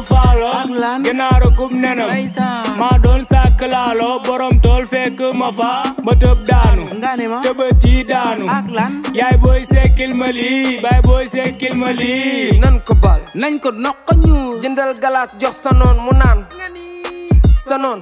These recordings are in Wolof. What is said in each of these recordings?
faalo ak lan ginaaro kum nenam ndeysaan maa doon sàkk laalo borom tool fekk ma fa ma tëb daanu nga ne ma tëbët ci daanu ak lan yaay booy sekkil ma lii baay booy sekkil ma lii nan ko bal nañ ko noq ñuus jëndal galaas jox sa noon mu naan sa noon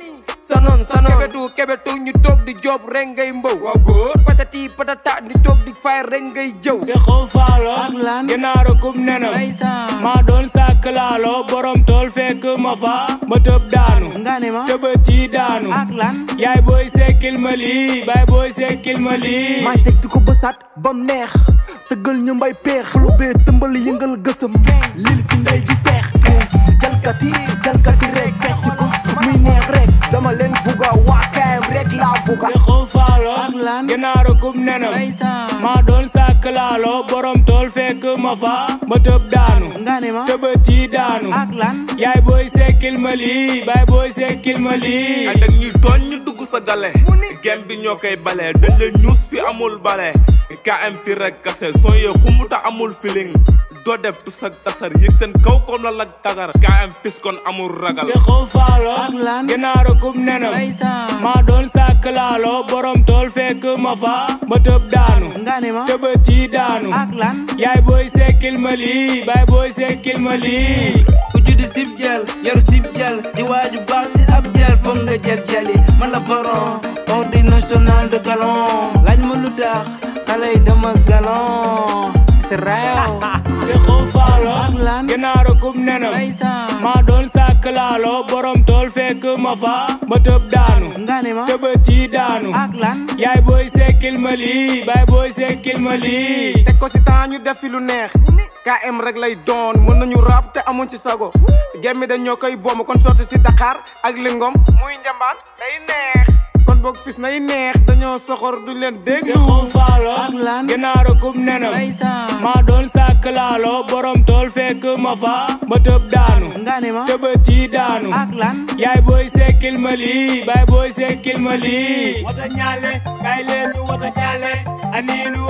sa noon sa noon kebetu kebetu ñu toog di job rek ngay mbow waaw góor patati patata di toog di fay rek ngay jëw si xaw faalo ak lan ginaaro kum nenam ndeysaan maa doon sàkk laalo borom tool fekk ma fa ma tëb daanu nga ne ma tëbët ci daanu ak lan yaay booy sekkil ma lii baay booy sekkil ma lii maay teg di ko bësaat bam neex tëggal ñu mbay peex lu bee tëmbal yëngal gësëm lil si ndey ji seex eh, jalkati jalkati rek fecc ko muy neex rek dama leen bugga waa kaayam rek laa bugga si xaw faalo ak lan ginaaro kum nenam ndeysaan maa doon sàkk laalo borom tool fekk ma fa ma tëb daanu nga ne ma tëbët ci daanu ak lan yaay booy sekkil ma lii baay booy sekkil ma lii ay dag ñuy tooñ ñu dugg sa gale gem bi ñoo koy bale dañ la ñuus fi amul bale KMP rek kase son yee xumuta amul feeling doo def tu sag tasar yëg seen kaw comme la lag tagar KMP kon amul ragal si xaw faalo ak lan ginaaro kum nenam ndeysaan maa doon sàkk laalo borom tool fekk ma fa ma tëb daanu nga ne ma tëbët ci daanu ak lan yaay booy sekkil ma lii baay booy sekkil ma lii ku juddi sib jël yaru sib jël di waaju baax si ab jël foog nga jël jëli man la baron ordre national de galon laaj ma lu tax xale yi dama galon c'est réew si xaw faalo ak lan ginaaro kum nenam ndeysaan maa doon sàkk laalo borom tool fekk ma fa ma tëb daanu nga ne ma tëbët ci daanu ak lan yaay booy sekkil ma lii baay booy sekkil ma lii teg ko si temps ñu def fi lu neex KM rek lay doon mën nañu rap te amuñ ci sago gemmi dañ ñoo koy boom kon sotti si Dakar ak lingom muy njambaan day neex kon boog fis nay neex dañoo soxor duñ leen si déglu xaw faalo ak lan ginaaro kum nenam ndeysaan maa doon sàkk laalo borom tool fekk ma fa ma tëb daanu nga ne ma tëbët ci daanu ak lan yaay booy sekkil ma lii baay booy sekkil ma lii wata ñaale kay leen ñu wata ñaale aniinu